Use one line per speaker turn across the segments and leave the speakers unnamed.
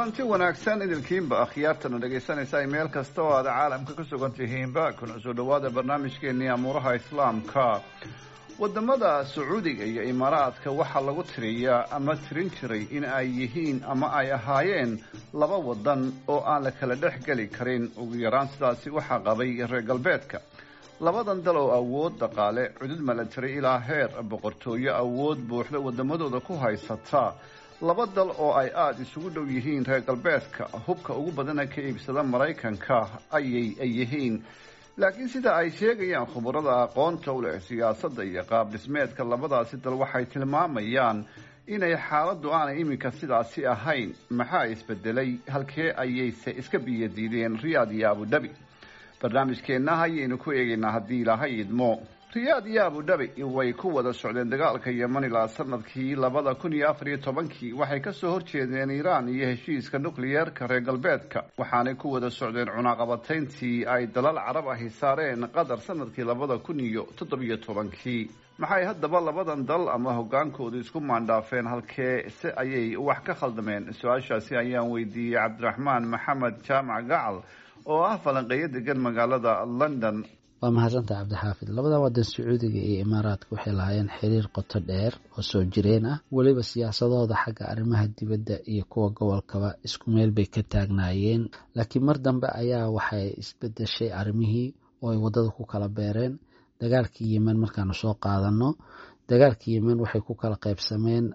kulanti wanaagsan idilkiinba akhyaartana dhegaysanaysa ay meel kasta oo aad caalamka ka sugan tihiinba kuna soo dhawaada barnaamijkeenii amuuraha islaamka wadamada sacuudiga iyo imaaraadka waxaa lagu tiriyaa ama tirin jiray in ay yihiin ama ay ahaayeen laba wadan oo aan la kala dhex geli karin ugu yaraan sidaasi waxaa qabay reer galbeedka labadan dal oo awood dhaqaale cudud milatary ilaa heer boqortooyo awood buuxda wadamadooda ku haysata laba dal oo ay aada isugu dhow yihiin reer galbeedka hubka ugu badana ka iibsada maraykanka ayay yihiin laakiin sida ay sheegayaan khubarada aqoonta u leh siyaasadda iyo qaab dhismeedka labadaasi dal waxay tilmaamayaan inay xaaladdu aanay iminka sidaasi ahayn maxaa isbedelay halkee ayayse iska biyadiideen riyaad iyo abudhabi barnaamijkeenna ayaynu ku eegaynaa haddii ilaahay idmo riyaad iyo abudhabi way ku wada socdeen dagaalka yeman ilaa sanadkii labada kun iyo afar iyo tobankii waxay kasoo horjeedeen iiraan iyo heshiiska nukliyeerka reer galbeedka waxaanay ku wada socdeen cunaqabatayntii ay dalal carab ahi saareen qatar sanadkii labada kun iyo toddobiyo tobankii maxay haddaba labadan dal ama hogaankoodu isku maandhaafeen halkee se ayay wax ka khaldameen su-aashaasi ayaan weydiiyey cabdiraxmaan maxamed jaamac gacal oo ah falanqeeyo degan magaalada london
waa mahadsantaha cabdixaafid labada wadan sacuudiga iyo imaaraadka waxay lahaayeen xiriir qoto dheer oo soo jireen ah weliba siyaasadooda xagga arrimaha dibadda iyo kuwa gobolkaba isku meel bay ka taagnaayeen laakiin mar dambe ayaa waxay isbedeshay arrimihii oo ay waddada ku kala beereen dagaalkii yemen markaanu soo qaadano dagaalkii yemen waxay ku kala qaybsameen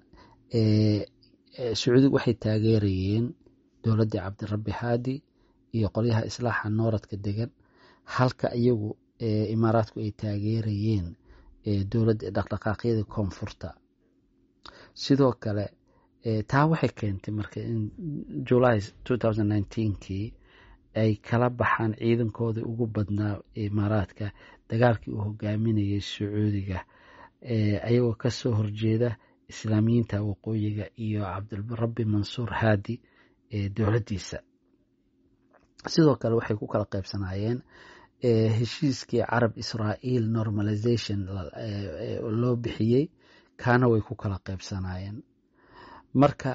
sacuudig waxay taageerayeen dowladdii cabdirabbi haadi iyo qolyaha islaaxa nooradka degan halka iyagu imaaraadku ay taageerayeen dowladda dhaqdhaqaaqyadii koonfurta sidoo kale taa waxay keentay marka in july kii ay kala baxaan ciidankoodii ugu badnaa imaaraadka dagaalkii uu hogaaminayay sacuudiga ayagoo kasoo horjeeda islaamiyiinta waqooyiga iyo cabdirabbi mansuur haadi dowladdiisa sidoo kale waxay ku kala qaybsanaayeen heshiiskii carab israael normalization loo bixiyey kaana way ku kala qaybsanaayeen marka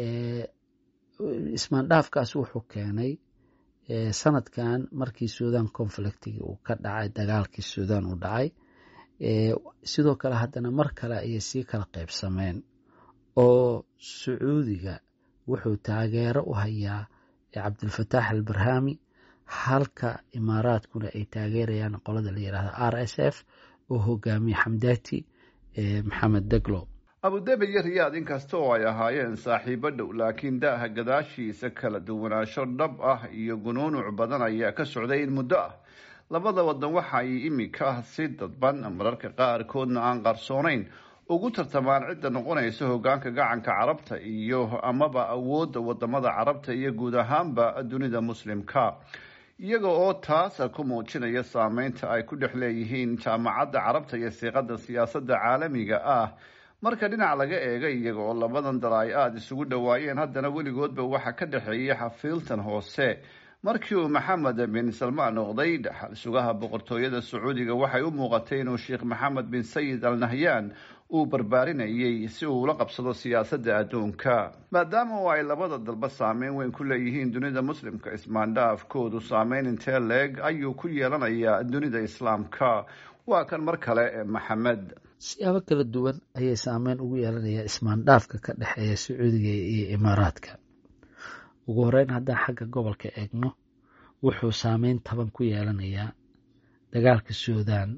ismaandhaafkaas wuxuu keenay sanadkan markii sudan conflictigi uu ka dhacay dagaalkii sudan uu dhacay sidoo kale haddana mar kale ayay sii kala qaybsameen oo sacuudiga wuxuu taageero u hayaa cabdilfataax albarhami halka imaaraadkuna ay taageerayaan qolada la yidhahda r s f oo hogaamiye xamdaati maxamed deglo
abudabi iyo riyaad inkasta oo ay ahaayeen saaxiibo dhow laakiin daaha gadaashiisa kala duwanaansho dhab ah iyo gunuunuc badan ayaa ka socday in muddo ah labada wadan waxa ay iminka si dadban mararka qaarkoodna aan qarsoonayn ugu tartamaan cidda noqonaysa hogaanka gacanka carabta iyo amaba awoodda wadamada carabta iyo guud ahaanba dunida muslimka iyaga oo taas ku muujinaya saameynta ay ku dhex leeyihiin jaamacadda carabta iyo siiqada siyaasadda caalamiga ah marka dhinac laga eega iyaga oo labadan dal ay aada isugu dhowaayeen haddana weligoodba waxaa ka dhexeeyay xafiiltan hoose markii uu maxamed bin salmaan noqday dhaxal sugaha boqortooyada sacuudiga waxay u muuqatay inuu sheekh maxamed bin sayid al nahyan uu barbaarinayay si uu ula qabsado siyaasadda adduunka maadaama oo ay labada dalba saameyn weyn ku leeyihiin dunida muslimka ismaandhaafkoodu saameyn intee leeg ayuu ku yeelanayaa dunida islaamka waa kan mar kale maxamed
siyaabo kala duwan ayay saameyn ugu yeelanayaa ismaandhaafka ka dhexeeya sacuudiga iyo imaaraadka ugu horeyn haddaan xagga gobolka eegno wuxuu saameyn taban ku yeelanayaa dagaalka suudan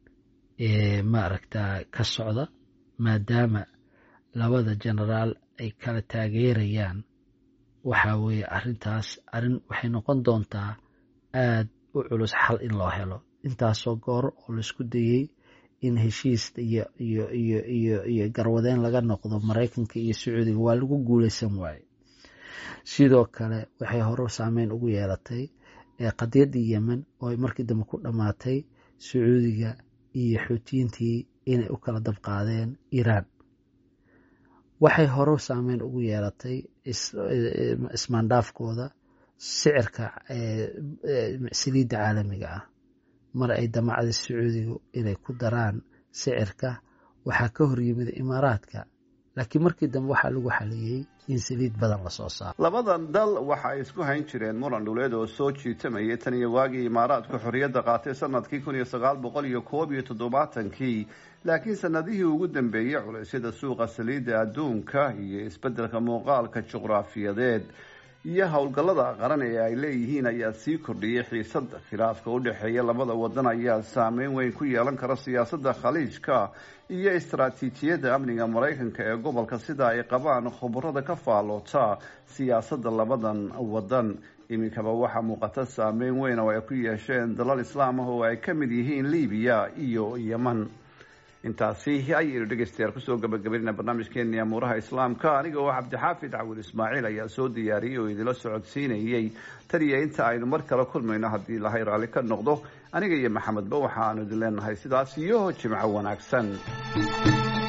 ee maaragta ka socda maadaama labada genaraal ay kala taageerayaan waxa weeye arrintaas arrin waxay noqon doontaa aad u culus xal in loo helo intaasoo goor oo laisku dayey in heshiis iyo iyo iyo iyo iyo garwadeen laga noqdo maraykanka iyo sacuudiga waa lagu guuleysan waaye sidoo kale waxay hore saameyn ugu yeelatay qadiyaddii yemen oo ay markii dambe ku dhammaatay sacuudiga iyo xuutiyiintii inay u kala dabqaadeen iiraan waxay hore saameyn ugu yeelatay ismaandhaafkooda sicirka saliidda caalamiga ah mar ay damacday sacuudigu inay ku daraan sicirka waxaa ka hor yimid imaaraadka laakiin markii dambe waxaa lagu xaliyey in saliid badan lasoo saaro
labadan dal waxa ay isku hayn jireen muran dhuleed oo soo jiitamayay tan iyo waagii imaaraadku xorriyadda qaatay sanadkii kun iyo sagaal boqol iyo koob iyo toddobaatankii laakiin sanadihii ugu dambeeyey culeysyada suuqa saliidda adduunka iyo isbeddelka muuqaalka juqraafiyadeed iyo howlgallada qaran ee ay leeyihiin ayaa sii kordhiyay xiisadda khilaafka u dhexeeya labada wadan ayaa saameyn weyn ku yeelan kara siyaasadda khaliijka iyo istaraatiijiyadda amniga maraykanka ee gobolka sida ay qabaan khubarada ka faalloota siyaasadda labadan wadan iminkaba waxaa muuqata saameyn weyn oo ay ku yeesheen dalal islaam ah oo ay ka mid yihiin libiya iyo yeman intaasi ayaynu dhegeystayaal kusoo gabagabaynaa barnaamijkeeni amuuraha islaamka aniga oo cabdixaafid cawil ismaaciil ayaa soo diyaariyey oo idila socodsiinayey tan iyo inta aynu mar kale kulmayno haddii ilahay raalli ka noqdo aniga iyo maxamedba waxaanu idin leenahay sidaas iyo jimco wanaagsan